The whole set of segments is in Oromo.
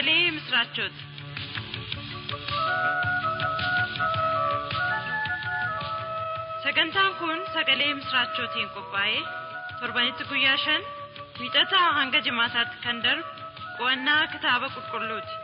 sagalee misiraachooti. Sagantaan kun sagalee misiraachootiin qophaa'ee torbanitti guyyaa shan wiixataa hanga jimaataatti kan darbu qo'annaa kitaaba qulqulluuti.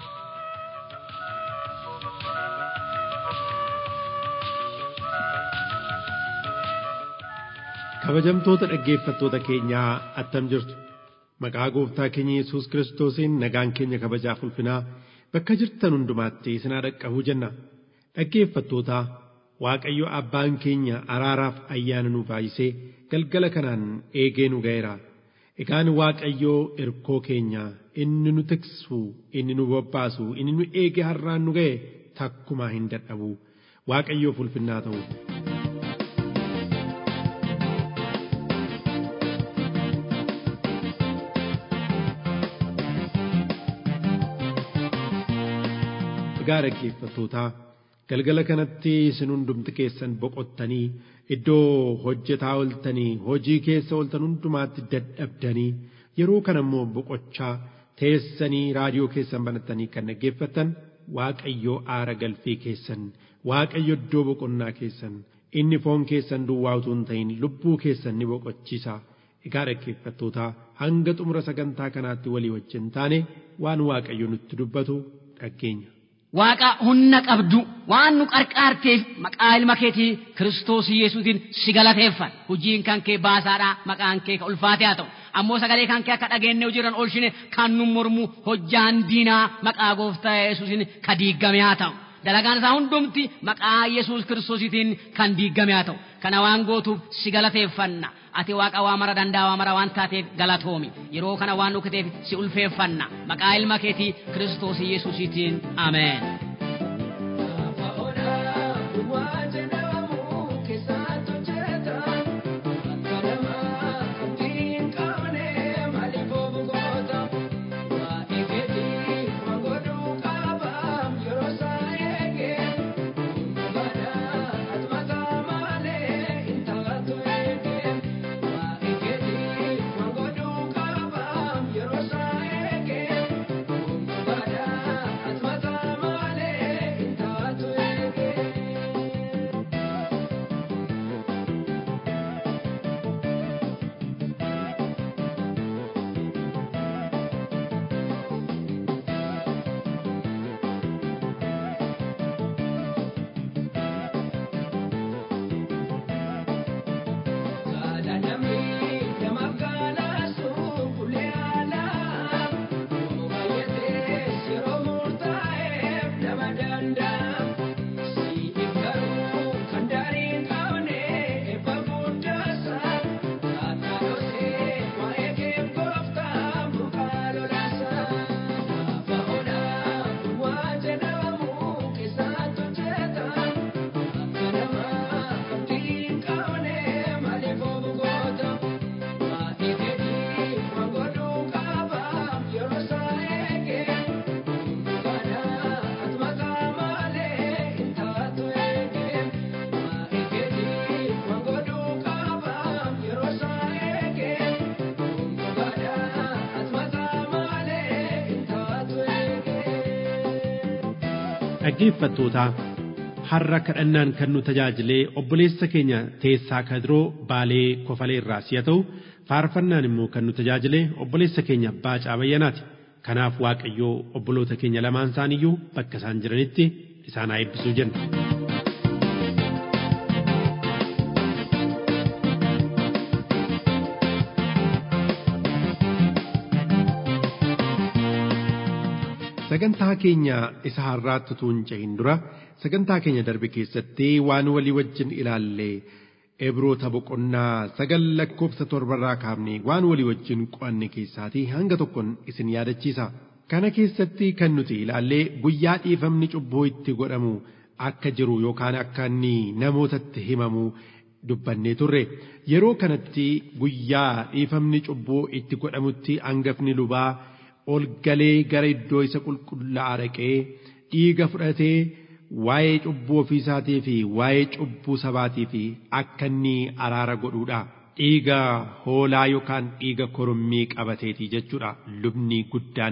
Kabajamtoota dhaggeeffattoota keenyaa attam jirtu maqaa gooftaa keenya Yesuus Kiristoosiin nagaan keenya kabajaaf ulfinaa bakka jirtan hundumaatti isin haa dhaqqabu jenna dhaggeeffattoota Waaqayyo abbaan keenya araaraaf ayyaana nu baay'isee galgala kanaan eegee nu ga'eera. Egaan Waaqayyoo irkoo keenya inni nu tiksu inni nu bobbaasu inni nu eege har'aan nu ga'e takkumaa hin dadhabu Waaqayyoof ulfinnaa ta'u. Egaa dhaggeeffattootaa galgala kanatti isin hundumti keessan boqottanii iddoo hojjetaa ooltanii hojii keessa ooltan hundumaatti dadhabdanii yeroo kana immoo boqochaa teessanii raadiyoo keessan banattanii kan dhaggeeffattan waaqayyoo aara galfii keessan waaqayyo iddoo boqonnaa keessan inni foon keessan duwwaa utuu hin ta'in lubbuu keessan ni boqochiisa egaa dhaggeeffattootaa hanga xumura sagantaa kanaatti walii wajjin taane waan waaqayyo nutti dubbatu dhaggeenya. Waaqa humna qabdu waan nu qarqaarteef maqaa ilma keetii Kiristoos Yesuutiin si galateeffan hojiin kan kee baasaadha maqaan kee ka ulfaatee haa ta'u ammoo sagalee kan kee akka dhageenye hojiirran oolchine kan nu mormu hojjaan diinaa maqaa gooftaa Yesuusin ka diigame haa ta'u dalagaan isaa hundumti maqaa Yesuus Kiristoositiin kan diigame haa ta'u kana waan gootuuf si galateeffanna ati waaqa waa mara danda'a waa mara waan taateef galatoomi yeroo kana waan dhukkuteef si ulfeeffanna maqaa ilma keetii Kiristoos Yesuusitiin ameen. dhaggeeffattootaa har'a kadhannaan kan nu tajaajilee obboleessa keenya teessaa kadiroo baalee kofalee irraa si'a ta'u faarfannaan immoo kan nu tajaajilee obboleessa keenya baacaa bayyanaati kanaaf waaqayyoo obboloota keenya lamaan isaaniiyyuu bakka isaan jiranitti isaan haa eebbisuu jenna. sagantaa keenya isa har'aatti tuun cehin dura sagantaa keenya darbe keessatti waan walii wajjin ilaallee ebroota boqonnaa sagal lakkoofsa torbarraa kaafnee waan walii wajjin qo'anne keessaatii hanga tokkoon isin yaadachiisa. Kana keessatti kan nuti ilaallee guyyaa dhiifamni cubbuu itti godhamu akka jiru yookaan akka inni namootatti himamu dubbannee turre yeroo kanatti guyyaa dhiifamni cubbuu itti godhamutti hangafni lubaa ol galee gara iddoo isa qulqullaa'aa dhaqee dhiiga fudhatee waa'ee cubbuu ofiisaatii fi waa'ee cubbuu sabaatii fi akka inni araara godhuudha. Dhiiga hoolaa yookaan dhiiga korommii qabateeti jechuudha lubni guddaan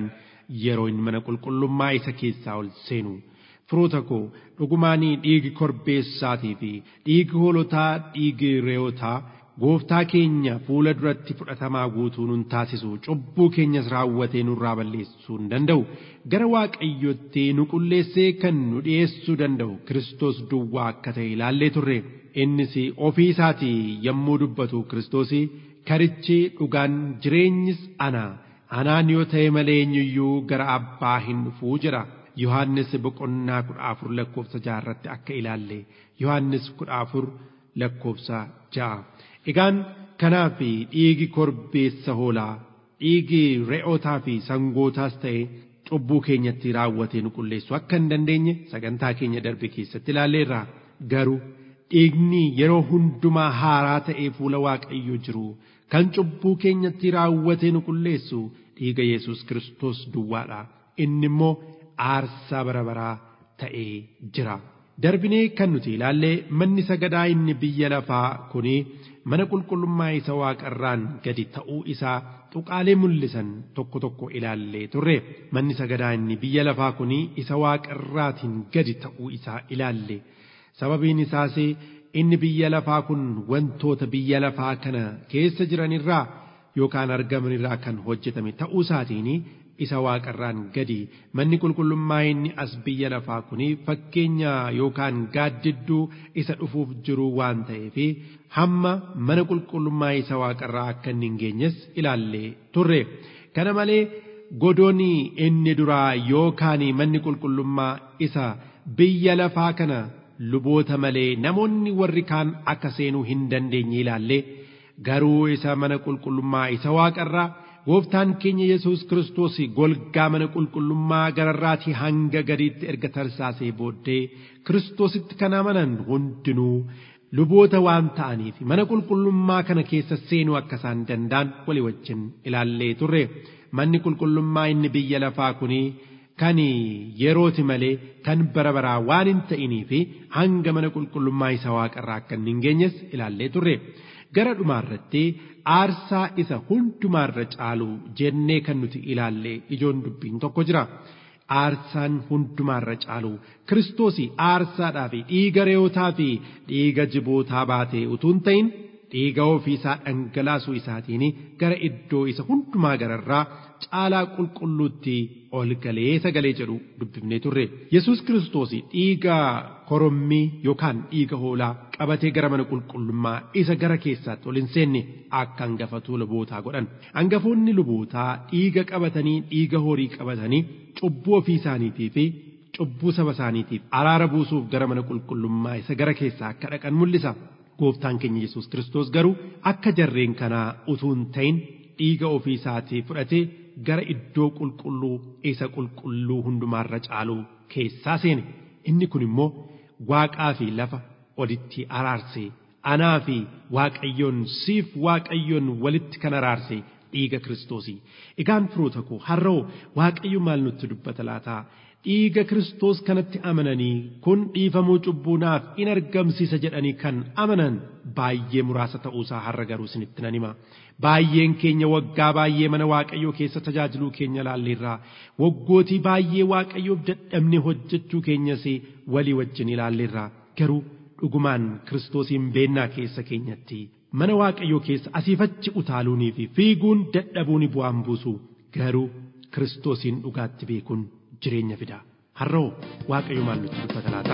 yeroo inni mana qulqullummaa isa keessaa ol seenu. Firoota koo dhugumaanii dhiigi korbeessaatii fi dhiigi hoolotaa dhiigi re'ootaa gooftaa keenya fuula duratti fudhatamaa guutuu nun taasisu cubbuu keenyas raawwatee nurraa balleessuu hin danda'u gara waaqayyotti nu qulleessee kan nu dhi'eessuu danda'u Kiristoos duwwaa akka ta'e ilaallee turre innis ofii isaatii yommuu dubbatu Kiristoos karichi dhugaan jireenyis ana anaan yoo ta'e malee eenyuyyuu gara abbaa hin dhufuu jedha. Yohaannis boqonnaa kudha afur lakkoofsa ja'a irratti akka ilaalle Yohaannis kudha afur lakkoofsa ja'a. Egaan kanaaf dhiigi korbeessa hoolaa dhiigi re'ootaa fi sangootaas ta'e cubbuu keenyatti raawwatee nu qulleessu akka hin dandeenye sagantaa keenya darbe keessatti ilaalleerra garuu dhiigni yeroo hundumaa haaraa ta'ee fuula waaqayyoo jiru kan cubbuu keenyatti raawwatee nu qulleessu dhiiga Yesuus Kiristoos duwwaadha inni immoo aarsaa bara baraa ta'ee jira. Darbinee kan nuti ilaallee manni sagadaa inni biyya lafaa kuni mana qulqullummaa isa waaqarraan gadi ta'uu isaa tuqaalee mul'isan tokko tokko ilaallee turre manni sagadaa inni biyya lafaa kuni isa waaqarraatiin gadi ta'uu isaa ilaalle sababiin isaas inni biyya lafaa kun wantoota biyya lafaa kana keessa jiranirraa yookaan argamanirraa kan hojjetame ta'uu isaatiin isa waaqarraan gadi manni qulqullummaa inni as biyya lafaa kuni fakkeenya yookaan gaaddidduu isa dhufuuf jiru waan ta'eef hamma mana qulqullummaa isa waaqarraa akka inni hin geenyes ilaallee turre kana malee godoonni inni duraa yookaan manni qulqullummaa isa biyya lafaa kana luboota malee namoonni warri kaan akka seenuu hin dandeenye ilaallee garuu isa mana qulqullummaa isa waaqarraa gooftaan keenya yesus kiristoos golgaa mana qulqullummaa gararraatii hanga gadiitti erga tarsaasee booddee kiristoositti kan amanan hundinuu luboota waan ta'aniif mana qulqullummaa kana keessa seenuu akka isaan danda'an walii wajjin ilaallee turre manni qulqullummaa inni biyya lafaa kunii kan yerooti malee kan bara baraa waan hin ta'inii fi hanga mana qulqullummaa isa waaqarraa akka hin geenyes ilaallee turre. gara dhumaarratti aarsaa isa hundumaarra caalu jennee kan nuti ilaalle ijoon dubbiin tokko jira. Aarsaan hundumaarra caalu kiristoosii aarsaadhaa fi dhiiga re'ootaa fi dhiiga jibootaa baatee utuu hin ta'in dhiiga ofiisaa dhangalaasuu isaatiin gara iddoo isa hundumaa gararraa caalaa qulqulluutti ol galee sagalee jedhu dubbifnee turre. Yesuus kiristoos dhiiga korommii yookaan dhiiga hoolaa qabatee gara mana qulqullummaa isa gara keessaatti ol hin seenne akka hangafatuu lubootaa godhan. Hangafoonni lubootaa dhiiga qabatanii dhiiga horii qabatanii cubbuu ofii isaaniitii fi cubbuu saba isaaniitiif araara buusuuf gara mana qulqullummaa isa gara keessaa akka dhaqan mul'isa. Gooftaan keenya Yesuus kiristoos garuu akka jarreen kanaa utuu hin ta'in dhiiga ofii isaatii fudhatee gara iddoo qulqulluu isa qulqulluu hundumaarra caalu keessaa seene. Inni kun immoo waaqaa fi lafa walitti araarse anaa fi waaqayyoon siif waaqayyoon walitti kan araarse dhiiga kiristoosii. Egaan firoota koo har'oo waaqayyo maal nutti dubbata laataa? Dhiiga kiristoos kanatti amananii kun dhiifamuu cubbuu naaf in argamsiisa jedhanii kan amanan baay'ee muraasa ta'uusaa har'a garuu isinitti nan hima. Baay'een keenya waggaa baay'ee mana waaqayyoo keessa tajaajiluu keenya ilaalleerraa waggootii baay'ee waaqayyoof dadhabne hojjechuu keenyas walii wajjin ilaalleerraa garuu dhugumaan kiristoosiin beennaa keessa keenyatti mana waaqayyoo keessa asiifachi utaaluunii fi fiiguun dadhabuun bu'aan buusu garuu kiristoosiin dhugaatti beekuun jireenya fida har'oo waaqayyo maal nutti dubbata laata.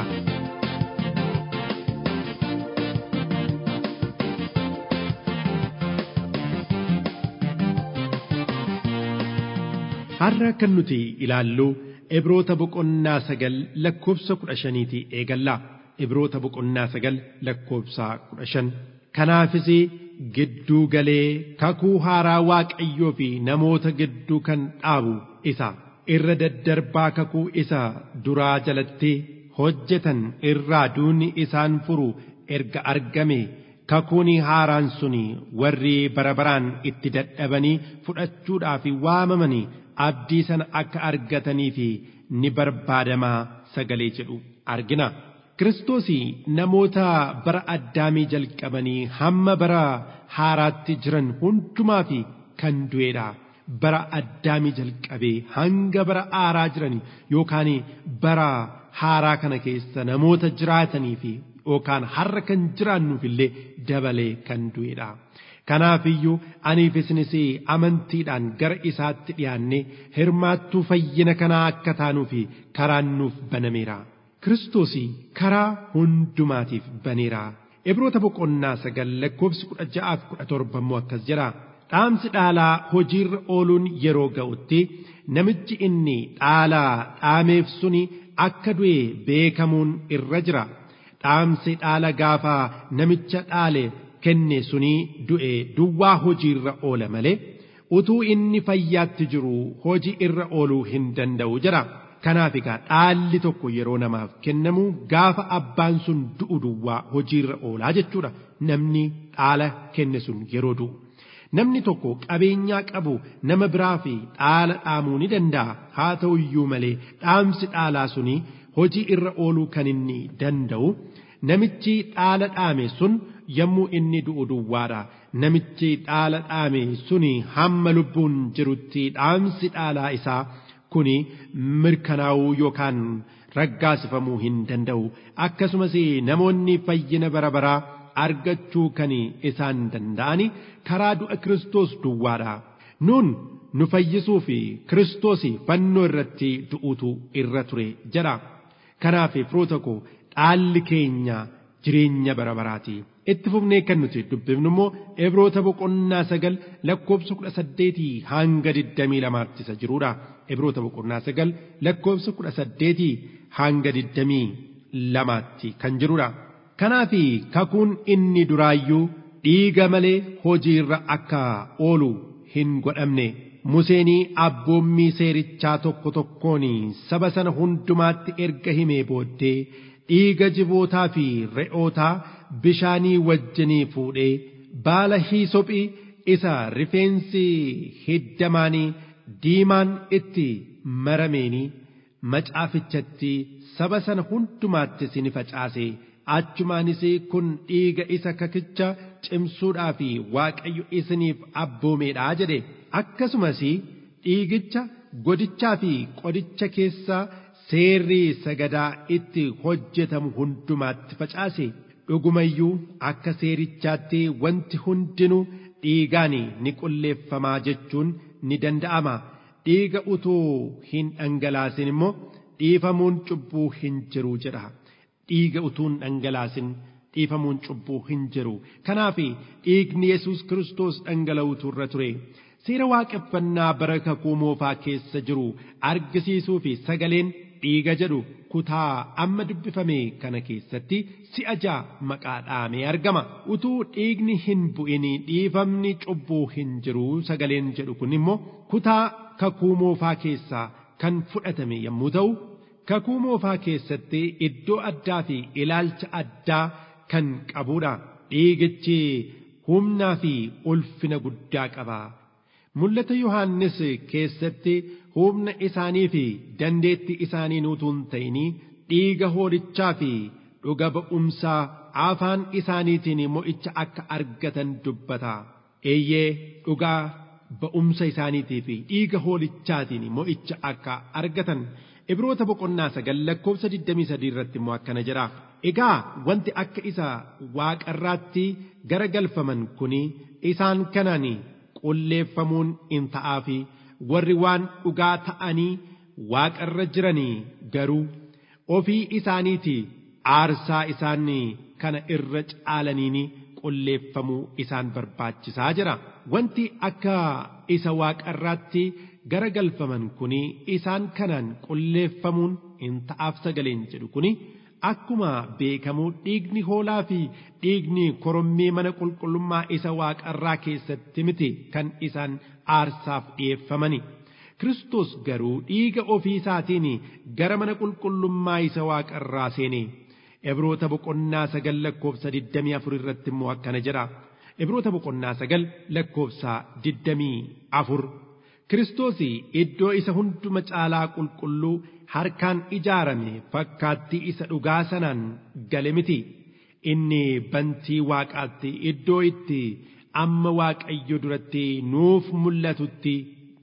har'a kan nuti ilaallu Ibroota boqonnaa sagal lakkoofsa kudha shaniitii eegalla. Ibroota boqonnaa sagal lakkoofsa kudha shan. Kanaafis gidduu galee kakuu haaraa waaqayyoo fi namoota gidduu kan dhaabu isa irra daddarbaa kakuu isa duraa jalatti hojjetan irraa duuni isaan furu erga argame kakuun haaraan suni warri bara baraan itti dadhabanii fudhachuudhaaf waamamanii abdii sana akka argatanii fi ni barbaadamaa sagalee jedhu argina. Kiristoos namoota bara addaamii jalqabanii hamma bara haaraatti jiran hundumaa fi kan du'edha. bara addaamii jalqabee hanga bara aaraa jiranii yookaan bara haaraa kana keessa namoota jiraatanii fi yookaan har'a kan jiraannuuf illee dabalee kan du'edha. Kanaafiyyuu aniif isinis amantiidhaan gara isaatti dhiyaannee hirmaattuu fayyina kanaa akka taanuu fi karaan nuuf banameera. Kiristoos karaa hundumaatiif baneera. Ibroota boqonnaa sagal lakkoofsi kudha ja'aaf kudha torba immoo akkas jedha. Dhaamsi dhaalaa hojiirra ooluun yeroo ga'utti namichi inni dhaalaa dhaameef suni akka du'e beekamuun irra jira. Dhaamsi dhaala gaafaa namicha dhaale kenne suni du'e duwwaa hojiirra oola malee utuu inni fayyaatti jiru hojii irra ooluu hin danda'u jira. Kanaaf egaa dhaalli tokko yeroo namaaf kennamu gaafa abbaan sun du'u duwwaa hojiirra oolaa jechuudha. Namni dhaala kenne sun yeroo du'u. Namni tokko qabeenyaa qabu nama biraa fi dhaala dhaamuu ni danda'a. Haa ta'u iyyuu malee dhaamsi dhaalaa suni hojii irra ooluu kan inni danda'u namichi dhaala dhaame sun yommuu inni du'u duwwaadha. Namichi dhaala dhaame suni hamma lubbuun jirutti dhaamsi dhaalaa isaa kuni mirkanaa'uu yookaan raggaasifamuu hin danda'u. Akkasumas namoonni fayyina bara baraa argachuu kan isaan danda'ani karaa du'a Kiristoos duwwaadha. Nuun nu fayyisuu fi Kiristoos fannoo irratti du'uutu irra ture jedha. Kanaaf firoota koo dhaalli keenya jireenya bara baraati. Itti fufnee kan nuti dubbifnu immoo Ibroota boqonnaa sagal lakkoofsa kudha saddeetii hanga digdamii lamaatti isa jirudha. Ibroota boqonnaa sagal lakkoofsa kudha saddeetii hanga digdamii lamaatti kan jirudha. Kanaaf kakuun inni duraayyuu dhiiga malee hojiirra akka oolu hin godhamne. Museenii abboommii seerichaa tokko tokkoon saba sana hundumaatti erga himee booddee dhiiga jibootaa fi re'ootaa bishaanii wajjinii fuudhee baala hiisophii isa rifeensi hiddamaanii diimaan itti marameenii macaafichatti saba sana hundumaatti ni facaase achumaanis kun dhiiga isa kakicha cimsuudhaa fi waaqayyo isiniif abboomeedhaa jedhe akkasumas dhiigicha godichaa fi qodicha keessa seerri sagadaa itti hojjetamu hundumaatti facaase dhugumayyuu akka seerichaatti wanti hundinuu dhiigaan ni qulleeffamaa jechuun ni danda'ama dhiiga utuu hin dhangalaasin immoo dhiifamuun cubbuu hin jiru jedha dhiiga utuu hin dhangalaasin dhiifamuun cubbuu hin jiru kanaaf dhiigni yesus kiristoos dhangala'uutu irra ture seera waaqeffannaa bara kakuu moofaa keessa jiru argisiisuu fi sagaleen dhiiga jedhu kutaa amma dubbifame kana keessatti si'a ja'a maqaa dhaamee argama utuu dhiigni hin bu'in dhiifamni cubbuu hin jiru sagaleen jedhu kun immoo kutaa kakuu moofaa keessaa kan fudhatame yommuu ta'u kakuu moofaa keessatti iddoo addaa fi ilaalcha addaa kan qabudha dhiigichi humnaa fi ulfina guddaa qaba. Mul'ata Yohaannis keessatti humna isaanii fi dandeetti isaanii utuu hin ta'inii dhiiga hoolichaa fi dhuga ba'umsaa afaan isaaniitiin mo'icha akka argatan dubbata. Eeyyee dhugaa ba'umsa isaaniitii fi dhiiga hoolichaatiin mo'icha akka argatan. Ibroota boqonnaa sagal lakkoofsa 23 irratti immoo akkana jedha. Egaa wanti akka isa waaqarraatti garagalfaman kuni isaan kanaan qulleeffamuun in ta'aa fi warri waan dhugaa ta'anii waaqarra jiranii garuu ofii isaaniiti aarsaa isaan kana irra caalaniin qulleeffamuu isaan barbaachisaa jira. Wanti akka isa waaqarraatti garagalfaman kuni isaan kanaan qulleeffamuun in ta'aaf sagaleen jedhu kuni akkuma beekamu dhiigni hoolaa fi dhiigni korommii mana qulqullummaa isa waaqarraa keessatti miti kan isaan aarsaaf dhi'eeffamani. Kiristoos garuu dhiiga ofii isaatiin gara mana qulqullummaa isa waaqarraa seene. Ibroota boqonnaa sagal lakkoofsa 24 irratti immoo akkana jedha. Ibroota boqonnaa sagal lakkoofsa 24. Kiristoos iddoo isa hunduma caalaa qulqulluu harkaan ijaarame fakkaattii isa dhugaa sanaan gale miti. Inni bantii waaqaatti iddoo itti amma waaqayyo duratti nuuf mul'atutti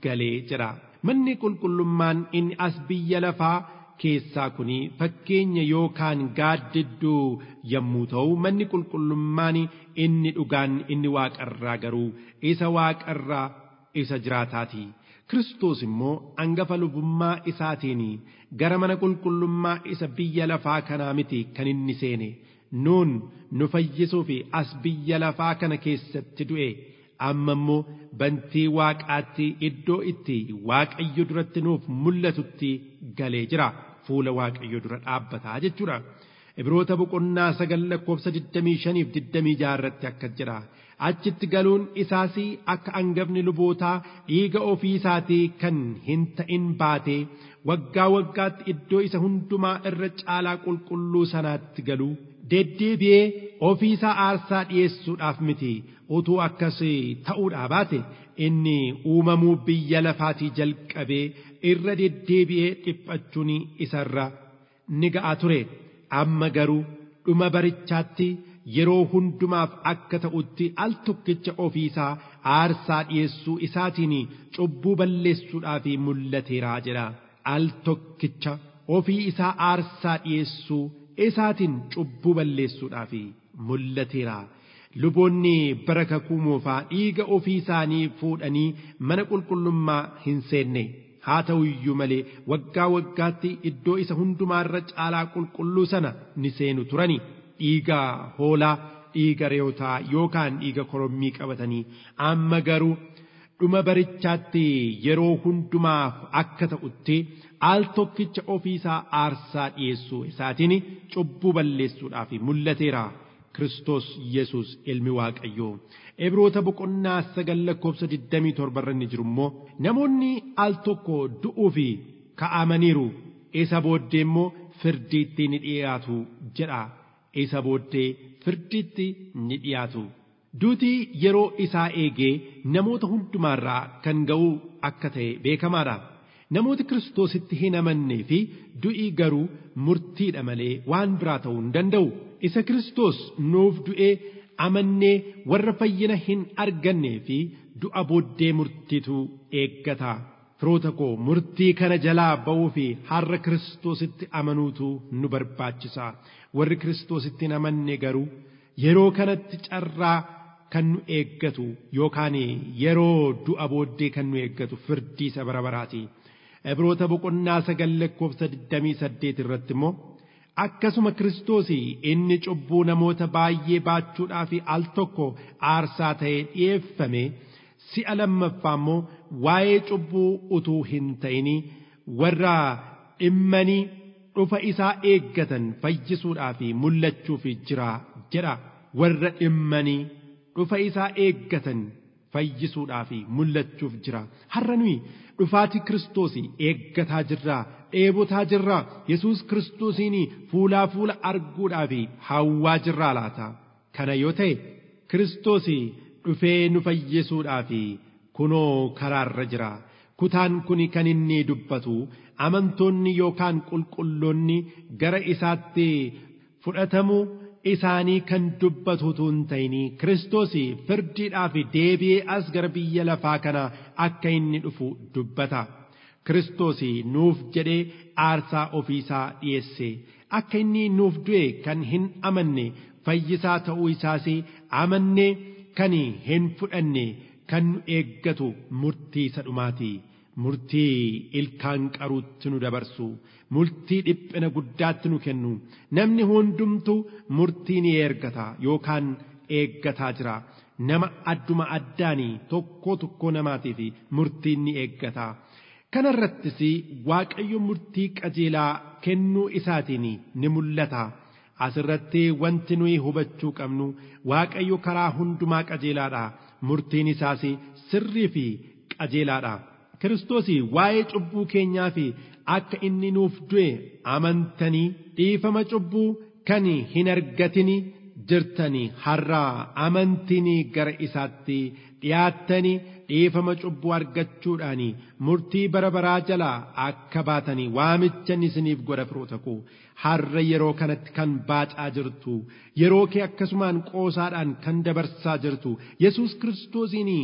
galee jira manni qulqullummaan inni as biyya lafaa keessaa kun fakkeenya yookaan gaaddidduu yommuu ta'u manni qulqullummaan inni dhugaan inni waaqarraa garuu isa waaqarraa isa jiraataati. Kiristoos immoo hangafa lubummaa isaatiin gara mana qulqullummaa isa biyya lafaa kanaa miti kan inni seene nuun nu fayyisuuf as biyya lafaa kana keessatti du'e amma immoo bantii waaqaatti iddoo itti waaqayyo duratti nuuf mul'atutti galee jira fuula waaqayyo dura dhaabbataa jechuudha. Ibroota boqonnaa sagal lakkoofsa 25 fi 26 irratti akka jedha. Achitti galuun isaas akka hangafni lubootaa dhiiga ofii isaatii kan hin ta'in baatee waggaa waggaatti iddoo isa hundumaa irra caalaa qulqulluu sanaatti galu deddeebi'ee ofii isaa aarsaa dhi'eessuudhaaf miti utuu akkas ta'uudhaa baate inni uumamuu biyya lafaatii jalqabee irra deddeebi'ee dhiphachuun isarra ni ga'a ture amma garuu dhuma barichaatti yeroo hundumaaf akka ta'utti al tokkicha ofiisaa aarsaa dhi'eessuu isaatiin cubbuu balleessuudhaaf mul'ateeraa jedha al tokkicha ofii isaa aarsaa dhi'eessuu isaatiin cubbuu balleessuudhaaf mul'ateera luboonni bara kakuu moofaa dhiiga ofii isaanii fuudhanii mana qulqullummaa hin seenne haa ta'u iyyuu malee waggaa waggaatti iddoo isa hundumaarra caalaa qulqulluu sana ni seenu turani dhiiga hoolaa dhiiga re'ootaa yookaan dhiiga korommii qabatanii amma garuu dhuma barichaatti yeroo hundumaaf akka ta'utti al tokkicha ofiisaa aarsaa dhi'eessuu isaatiin cubbuu balleessuudhaaf mul'ateera. Kiristoos Yesuus ilmi Waaqayyoo. Ibroota boqonnaa sagal lakkoofsa 27 irra ni jiru immoo namoonni al tokko du'uuf ka'amaniiru isa booddee immoo firdiitti ni dhiyaatu jedha. Isa booddee firdiitti ni dhiyaatu. Duutii yeroo isaa eegee namoota hundumaarraa kan ga'u akka ta'e beekamaadha. Namooti Kiristoositti hin amannee fi du'ii garuu murtiidha malee waan biraa ta'uu hin danda'u. Isa Kiristoos nuuf du'ee amannee warra fayyina hin argannee fi du'a booddee murtiitu eeggata. Firoota koo murtii kana jalaa ba'uu fi har'a Kiristoositti amanuutu nu barbaachisa. Warri Kiristoositti hin amanne garuu yeroo kanatti carraa kan nu eeggatu yookaan yeroo du'a booddee kan nu eeggatu firdii isa bara baraati. Ibroota boqonnaa sagal lakkoofsa 28 irratti immoo akkasuma Kiristoos inni cubbuu namoota baay'ee baachuudhaaf al tokko aarsaa ta'ee dhi'eeffame si'a lammaffaa immoo waa'ee cubbuu utuu hin ta'in warra dhimmanii dhufa isaa eeggatan fayyisuudhaaf mul'achuuf jira jedha warra dhimmanii dhufa isaa eeggatan fayyisuudhaaf mul'achuuf jira har'a nuyi dhufaatii Kiristoos eeggataa jirraa dheebotaa jirraa Yesuus Kiristoosiin fuulaa fuula arguudhaaf hawwaa jirraa laata kana yoo ta'e Kiristoos dhufee nu fayyisuudhaaf kunoo karaarra jira kutaan kun kan inni dubbatu amantoonni yookaan qulqulloonni gara isaatti fudhatamuu isaanii kan dubbatu utuu hin ta'in Kiristoos firdiidhaaf deebi'ee as gara biyya lafaa kana akka inni dhufu dubbata. Kiristoos nuuf jedhee aarsaa ofiisaa dhiyeesse akka inni nuuf du'e kan hin amanne fayyisaa ta'uu isaas amannee kan hin fudhanne kan nu eeggatu murtii isa dhumaati. Murtii ilkaan qaruutti nu dabarsu murtii dhiphina guddaatti nu kennu namni hundumtu murtii ni eeggata yookaan eeggataa jira nama adduma addaanii tokko tokko namaatiif murtiin ni eeggata. Kana irrattis Waaqayyo murtii qajeelaa kennuu isaatiin ni mul'ata. Asirratti wanti nuyi hubachuu qabnu Waaqayyo karaa hundumaa qajeelaadha. Murtiin isaas sirrii fi qajeelaadha. Kiristoos waa'ee cubbuu keenyaa fi akka inni nuuf du'e amantanii dhiifama cubbuu kan hin argatini jirtanii har'aa amantiin gara isaatti dhiyaattanii dhiifama cubbuu argachuudhaan murtii bara baraa jalaa akka baatanii waamicha isiniif godha firoota koo har'a yeroo kanatti kan baacaa jirtu yeroo kee akkasumaan qoosaadhaan kan dabarsaa jirtu Yesuus Kiristoosiin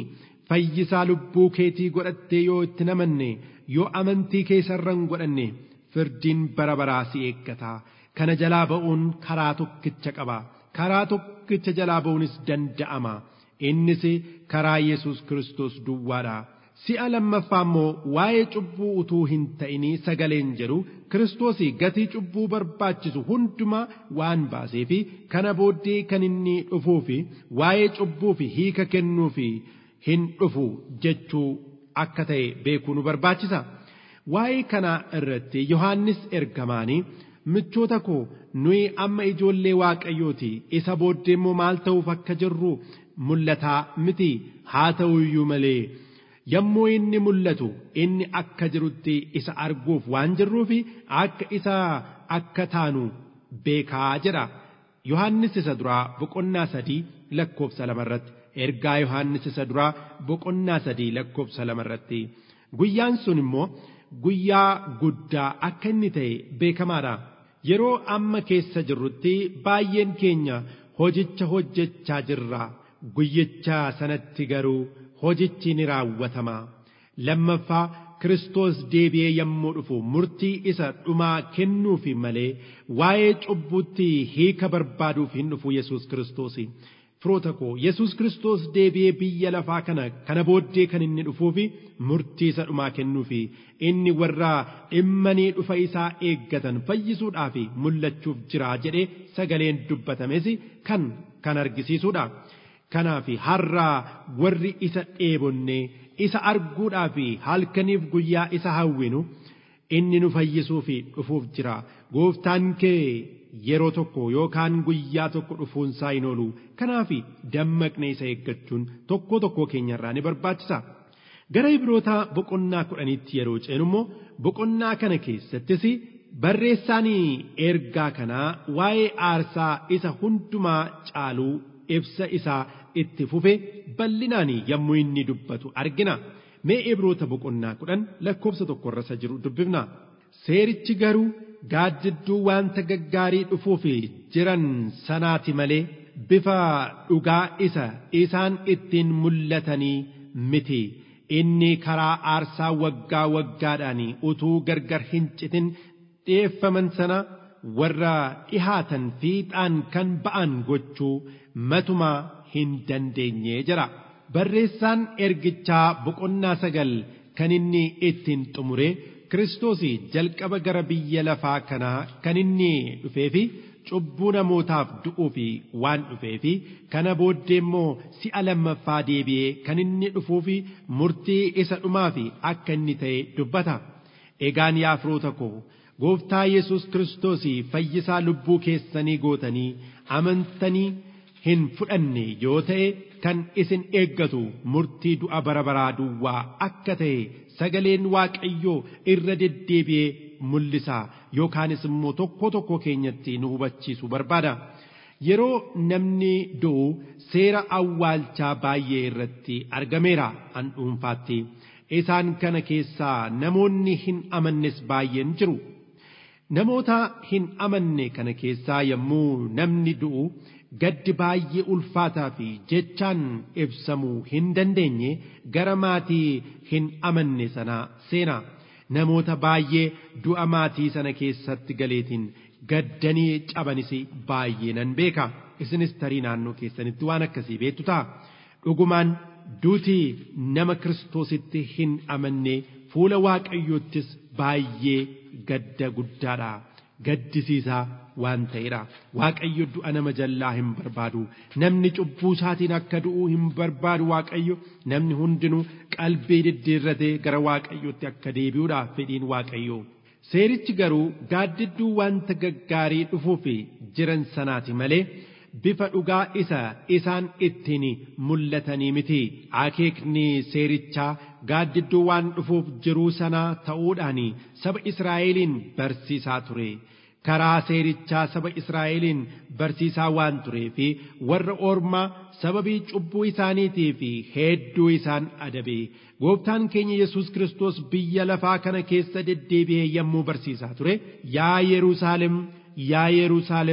fayyisaa lubbuu keetii godhattee yoo itti namanne yoo amantii keessarra hin godhanne firdiin bara baraa si eeggata kana jalaa ba'uun karaa tokkicha qaba karaa tokkicha jalaa ba'uunis danda'ama innis karaa Yesuus Kiristoos duwwaadha. Si'a lammaffaa immoo waa'ee cubbuu utuu hin ta'inii sagaleen jedhu Kiristoos gatii cubbuu barbaachisu hundumaa waan baasee fi kana booddee kan inni dhufuu fi waa'ee cubbuu fi hiika kennuu fi hin dhufu jechuu akka ta'e beekuu nu barbaachisa. Waa'ee kana irratti Yohaannis ergamaanii michoota koo nuyi amma ijoollee waaqayyooti isa booddee immoo maal ta'uuf akka jirru mul'ataa miti haa ta'u iyyuu malee. yommuu inni mul'atu inni akka jirutti isa arguuf waan jirruufi akka isa akka taanu beekaa jedha. Yohaannis isa duraa boqonnaa sadii lakkoofsa lamarratti ergaa Yohaannis isa duraa boqonnaa sadii lakkoofsa lamarratti guyyaan sun immoo guyyaa guddaa akka inni ta'e beekamaadha. Yeroo amma keessa jirrutti baay'een keenya hojicha hojjechaa jirra. Guyyicha sanatti garuu hojichi ni raawwatama. Lammaffaa Kiristoos deebi'ee yommuu dhufu murtii isa dhumaa kennuufi malee waa'ee cubbuutti hiika barbaaduuf hin dhufu Yesuus Kiristoos. Firoota koo Yesuus Kiristoos deebi'ee biyya lafaa kana kana booddee kan inni dhufuufi murtii isa dhumaa kennuufi inni warra dhimmanii dhufa isaa eeggatan fayyisuudhaaf mul'achuuf jira jedhee sagaleen dubbatames kan kan argisiisudha. Kanaaf har'aa warri isa dheebonne isa arguudhaaf halkaniif guyyaa isa hawwinu inni nu fayyisuuf dhufuuf jira. Gooftaan kee yeroo tokko yookaan guyyaa tokko dhufuunsaa hin oolu. Kanaaf dammaqnee isa eeggachuun tokko tokko keenyarraa ni barbaachisa. Gara Ibroota boqonnaa kudhaniitti yeroo ceenu immoo boqonnaa kana keessattis barreessaan ergaa kanaa waa'ee aarsaa isa hundumaa caaluu ibsa isaa itti fufe bal'inaan yommuu inni dubbatu argina. Mee Ibroota boqonnaa kudhan lakkoofsa tokkorra isa jiru dubbifna. Seerichi garuu gaaddidduu wanta gaggaarii dhufuuf jiran sanaati malee bifa dhugaa isa isaan ittiin mul'atanii miti. Inni karaa aarsaa waggaa waggaadhaan utuu gargar hin citin dhi'eeffaman sana warra dhihaatan fiixaan kan ba'an gochuu matumaa hin dandeenye jira. Barreessaan ergichaa boqonnaa sagal kan inni ittiin xumure Kiristoos jalqaba gara biyya lafaa kanaa kan inni dhufeefi cubbuu namootaaf du'uuf waan dhufeefi kana booddee immoo si'a lammaffaa deebi'ee kan inni dhufuufi murtii isa dhumaaf akka inni ta'e dubbata. Egaan yaa firoota koo gooftaa Yesuus Kiristoos fayyisaa lubbuu keessanii gootanii amantanii hin fudhanne yoo ta'e kan isin eeggatu murtii du'a bara baraa duwwaa akka ta'e sagaleen waaqayyoo irra deddeebi'ee mul'isa yookaanis immoo tokko tokko keenyatti nu hubachiisu barbaada. Yeroo namni du'u seera awwaalchaa baay'ee irratti argameera an dhuunfaatti. Isaan kana keessaa namoonni hin amannes baay'een jiru. Namoota hin amanne kana keessaa yommuu namni du'u gaddi baay'ee ulfaataa fi jechaan ibsamuu hin dandeenye gara maatii hin amanne sanaa seena. Namoota baay'ee du'a maatii sana keessatti galeetiin gaddanii cabanis baay'ee nan beeka. Isinis tarii naannoo keessanitti waan akkasii beektu ta'a. Dhugumaan duutii nama Kiristoositti hin amanne fuula Waaqayyoottis baay'ee gadda guddaadha. Gaddisiisaa waan ta'edha. Waaqayyo du'a nama jallaa hin barbaadu. Namni cubbuu isaatiin akka du'uu hin barbaadu Waaqayyo. Namni hundinuu qalbii diddiirratee gara Waaqayyootti akka deebi'uudha fedhiin Waaqayyo. Seerichi garuu gaaddidduu wanta gaggaarii dhufuuf jiran sanaati malee bifa dhugaa isa isaan ittiin mul'atanii miti. Akeekni seerichaa gaaddidduu waan dhufuuf jiruu sanaa ta'uudhaan saba Israa'eliin barsiisaa ture. Karaa seerichaa saba Israa'eliin barsiisaa waan turee fi warra ormaa sababii cubbuu isaaniitii fi hedduu isaan adabe. Gooftaan keenya Yesuus Kiristoos biyya lafaa kana keessa deddeebi'ee yommuu barsiisaa ture, yaa Yerusaalem, yaa Yerusaalem,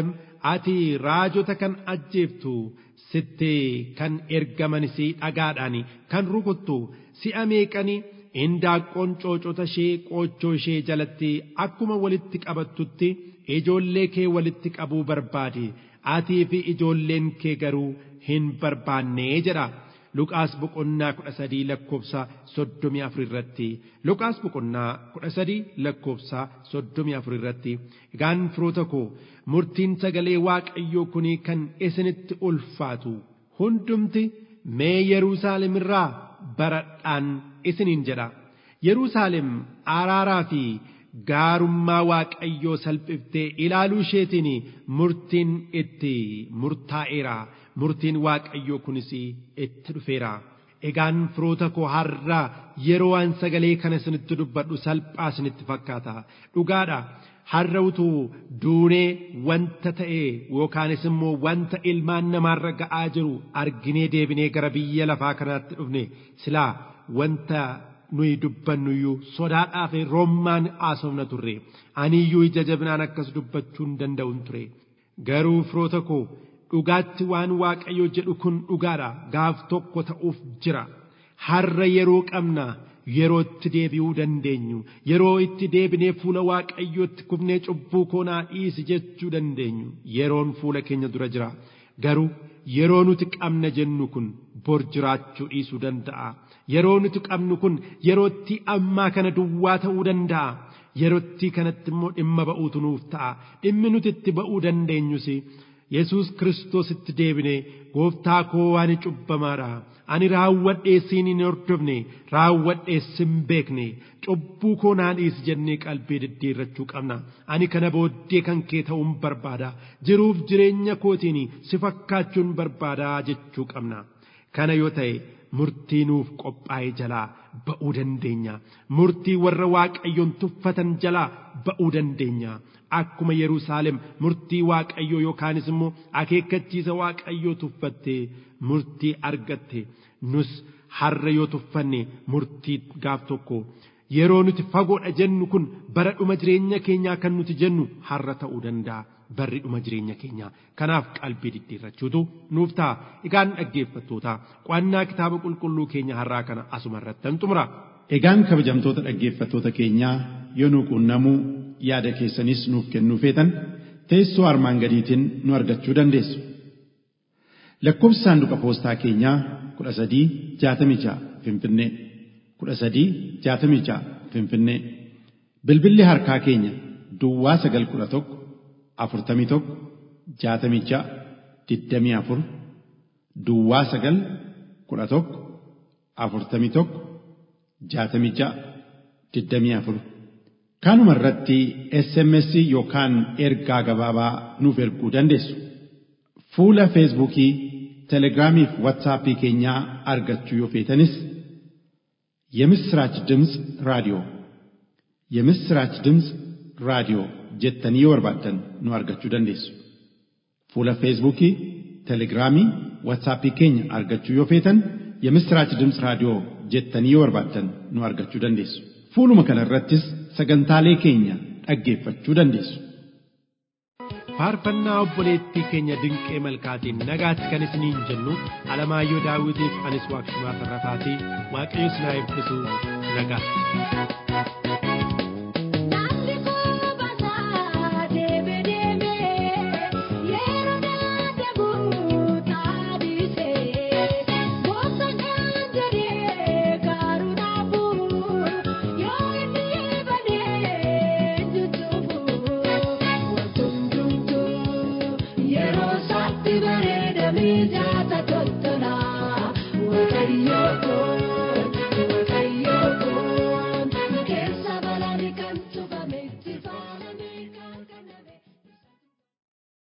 ati raajota kan ajjeeftu sitti kan ergamanis dhagaadhaan kan rukuttu si'a meeqanii indaaqqoon coocota ishee qoochoo ishee jalatti akkuma walitti qabattutti ijoollee kee walitti qabuu barbaade atii fi ijoolleen kee garuu hin barbaannee jedha. Luqaas boqonnaa kudha sadii lakkoofsa soddomii afur irratti Luqaas boqonnaa kudha sadii lakkoofsa soddomii afur irratti egaan firoota koo murtiin sagalee waaqayyoo kun kan isinitti ulfaatu hundumti mee Yerusaalem irraa baradhaan isiniin jedha Yerusaalem araaraa fi gaarummaa waaqayyoo salphiftee ilaaluu isheetiin murtiin itti murtaa'eera. murtiin waaqayyoo kunis itti dhufeera. Egaan firoota koo har'a yeroo waan sagalee kana isinitti dubbadhu salphaa isinitti fakkaata. Dhugaadha. Har'a utuu duunee wanta ta'e yookaanis immoo wanta ilmaan namaarra ga'aa jiru arginee deebinee gara biyya lafaa kanaatti dhufne silaa wanta nuyi dubbannuyyuu sodaadhaa fi rommaan haasofna turre. Aniyyuu ija jabinaan akkas dubbachuu hin danda'un ture. Garuu firoota koo dhugaatti waan waaqayyo jedhu kun dhugaadha gaaf tokko ta'uuf jira har'a yeroo qabna yeroo itti deebi'uu dandeenyu yeroo itti deebinee fuula waaqayyootti kufnee cubbuu koonaa dhiisi jechuu dandeenyu yeroon fuula keenya dura jira garuu yeroo nuti qabna jennu kun bor jiraachuu dhiisuu danda'a yeroo nuti qabnu kun yerootti ammaa kana duwwaa ta'uu danda'a yerootti kanatti immoo dhimma ba'uutu nuuf ta'a dhimmi nuti itti ba'uu dandeenyus Yesuus Kiristoositti deebinee gooftaa koo ani cubbamaadha. Ani raawwadhee siin hin hordofne raawwadhee sin beekne cubbuu koo naa dhiisi jennee qalbii diddiirrachuu qabna. Ani kana booddee kan kee ta'uun barbaada. Jiruuf jireenya kootiin si fakkaachuun barbaada jechuu qabna. Kana yoo ta'e murtii nuuf qophaa'e jalaa ba'uu dandeenya. Murtii warra waaqayyoon tuffatan jalaa ba'uu dandeenya. Akkuma Yerusaalem murtii waaqayyoo yookaanis immoo akeekkachiisa waaqayyoo tuffattee murtii argatte nus har'a yoo tuffanne murtii gaaf tokko yeroo nuti fagoodha jennu kun bara dhuma jireenya keenyaa kan nuti jennu har'a ta'uu danda'a. Barri dhuma jireenya keenyaa kanaaf qalbii diddiirrachuutu nuuf ta'a. Egaan dhaggeeffattoota qo'annaa kitaaba qulqulluu keenya har'aa kana asuma irratti xumura. Egaan kabajamtoota dhaggeeffattoota keenyaa yoo nu quunnamuu yaada keessanis nuuf kennuu feetan teessoo armaan gadiitiin nu argachuu dandeessu. Lakkoofsi saanduqa poostaa keenyaa kudha sadii jaatamii ja'a Finfinnee kudha sadii jaatamii ja'a Finfinnee bilbilli harkaa keenya Duwwaa sagal kudha tokko afurtamii tokko jaatamii ja'a digdamii afur Duwwaa sagal kudha tokko afurtamii tokko jaatamii ja'a digdamii afur. Kanuma irratti SMS yookaan ergaa gabaabaa nuuf erguu dandeessu. Fuula Feesbuukii, Telegiraamii fi Waatsaappii keenyaa argachuu yoo feetanis የምስራች ድምፅ ራዲዮ የምስራች ድምፅ ራዲዮ jettanii yoo barbaaddan nu argachuu dandeessu. Fuula Feesbuukii, Telegiraamii, Waatsaappii keenya argachuu yoo feetan የምስራች ድምፅ raadiyoo jettanii yoo barbaaddan nu argachuu dandeessu. Fuuluma kana irrattis sagantaalee keenya dhaggeeffachuu dandeessu. Faarfannaa obboleettii keenya dinqee malkaatiin nagaatti kan isiniin jennu Alamaayyoo Daawitiif anis Waaqshumaa Tarrafaatii Waaqayyo isin haa eebbisu nagaatti.